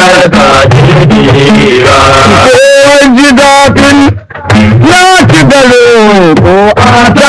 ka jirgira Kowan ji daɗin na ci garo ko a ta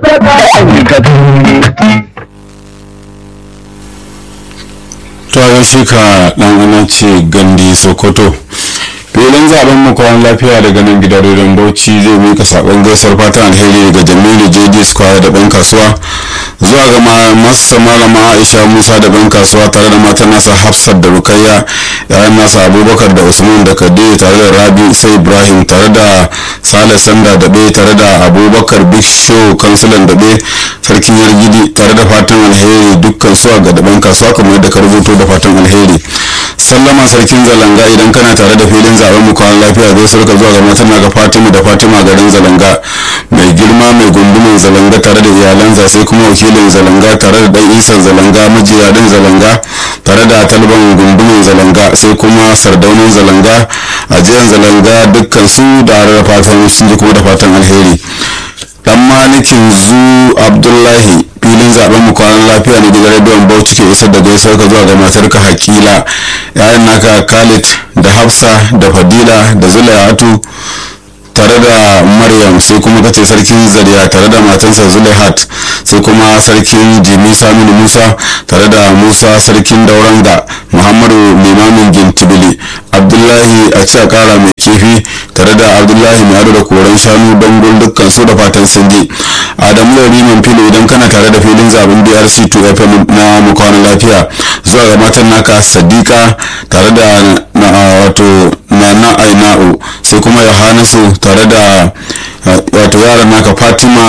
to a yaushe ka dan ana ce gandi sokoto filin zaben mu kwan lafiya daga nan gidan rediyon bauchi zai mika sakon gaisuwar fatan alheri daga jamilu jd square da ban kasuwa zuwa ga masa malama aisha musa da ban kasuwa tare da matan nasa hafsat da rukayya yayan nasa abubakar da usman da kade tare da rabi sai ibrahim tare da sale sanda daɓe tare da abubakar big show kansulan daɓe sarkin yargidi tare da fatan alheri dukkan su a ga daban kasuwa kamar yadda ka rubuto da fatan alheri sallama sarkin zalanga idan kana tare da filin zaben mu kwan lafiya zai surka zuwa ga matan ga fatima da fatima garin zalanga mai girma mai gundumin zalanga tare da iyalansa sai kuma wakilin zalanga tare da dan isan zalanga majiyadin zalanga tare da talban gundumin zalanga sai kuma sardaunin zalanga ajiyar zalanga dukkan su da da fatan sun ji kuma da fatan alheri dan malikin zu abdullahi filin zaben mu kwanan lafiya ne daga rediyon bauchi ke isar da gaisuwar ka zuwa ga matarka hakila yayan naka khalid da hafsa da fadila da zulaiatu tare da maryam sai kuma kace sarkin zariya tare da matansa zulaihat sai kuma sarkin jimi saminu musa tare da musa sarkin dauranga muhammadu limamin gintibili abdullahi a ci a kara mai kifi tare da abdullahi mai ado da koren shanu don dukkan su da fatan sun ji adamu da riman filo idan kana tare da filin zaben brc 2 fm na mukwanan lafiya zuwa ga matan naka sadiqa tare da na wato nana aina'u sai kuma yohanasu tare da wato yaran naka fatima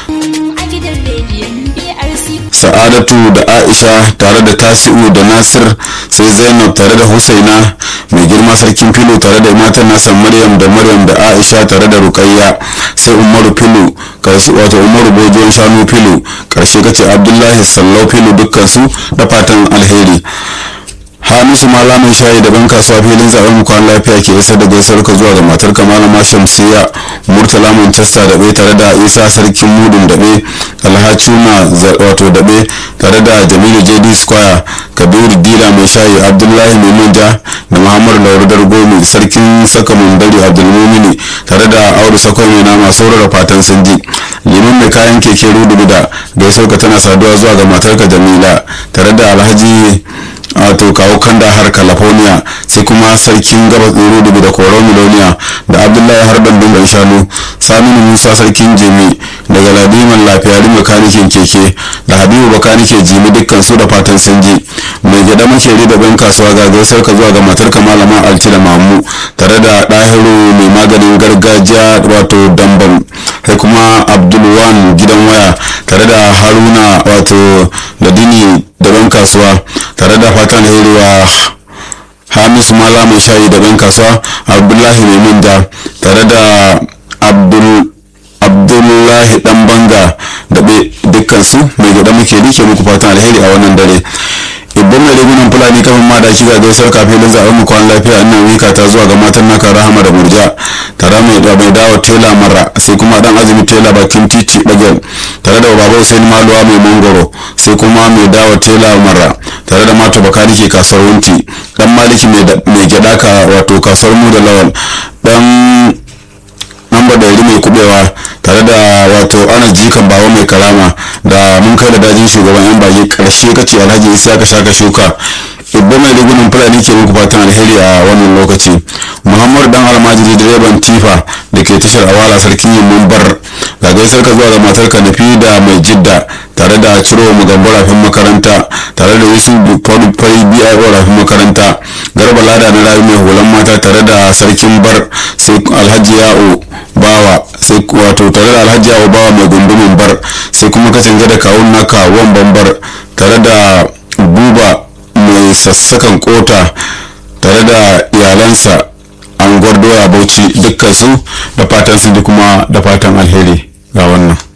sa'adatu da aisha tare da tasi'u da nasir sai zainab tare da husaina mai girma sarkin filo tare da matan nasa maryam da maryam da aisha tare da rukayya sai umaru filo wato umaru bojon shanu filo karshe kace abdullahi sallau filo dukkan su da fatan alheri hamisu mala mai shayi da ban kasuwa filin zaben mu kwan lafiya ke isar da gaisuwar ka zuwa ga matar ka malama shamsiya murtala manchester dabe tare da isa sarkin mudun dabe alhacuna wato dabe tare da jamilu jd square kabiru dila mai shayi abdullahi mai manja da muhammadu laurudar gomi sarkin saka mundari abdulmumini tare da audu sakon mai nama saurara fatan sun ji liman mai kayan keke rudu da gaisuwar ka tana saduwa zuwa ga matar ka jamila tare da alhaji wato kawo kanda har california sai kuma sarkin gabas tsoro dubu da koro miloniya da abdullahi harban dungan shanu saminu musa sarkin jimi daga ladiman lafiyari makanikin keke da habibu bakanike jimi dukkan su da fatan sun ji mai gida makeri da ban kasuwa ga gaisar ka zuwa ga matar ka malama alci da mamu tare da ɗahiru mai maganin gargajiya wato dambam sai kuma abdulwan gidan waya tare da haruna wato ladini da ban kasuwa tare da fatan hairuwa hamisu mala mai shayi da ban kasuwa abdullahi mai manja tare da abdullahi dan banga da dukkan su mai gida muke rike muku fatan alheri a wannan dare ibban mai rigunan fulani kafin ma da shi ga gaisar kafin da zaɓen mu kwan lafiya annan wika ta zuwa ga matan naka rahama da murja tare mai da mai dawo tela mara sai kuma dan azumi tela bakin titi bagel tare da baba Hussein maluwa mai mangoro sai kuma mai dawo tela mara tare da mato bakari ke kasuwar wunti dan maliki mai gyada ka wato kasuwar mu da lawal dan namba da mai kubewa tare da wato ana jikan bawa mai karama da mun kai da dajin shugaban yan bage karshe kace alhaji isa ka shaka shuka ibba mai rigunan fulani ke muku fatan alheri a wannan lokaci muhammadu dan almajiri direban tifa da ke tashar awala sarkin yin bar ga gaisar ka zuwa ga matar ka nafi da mai jidda tare da ciro mu gambo rafin makaranta tare da yusuf fari bio rafin makaranta garba lada na rayu mai hulan mata tare da sarkin bar sai alhaji ya'o bawa sai wato tare da alhaji ya'o bawa mai gundumin bar sai kuma ka canza da kawun naka wan bambar tare da buba mai sassakan kota tare da iyalansa an doya bauchi dukkan su da fatan su kuma da fatan alheri ga wannan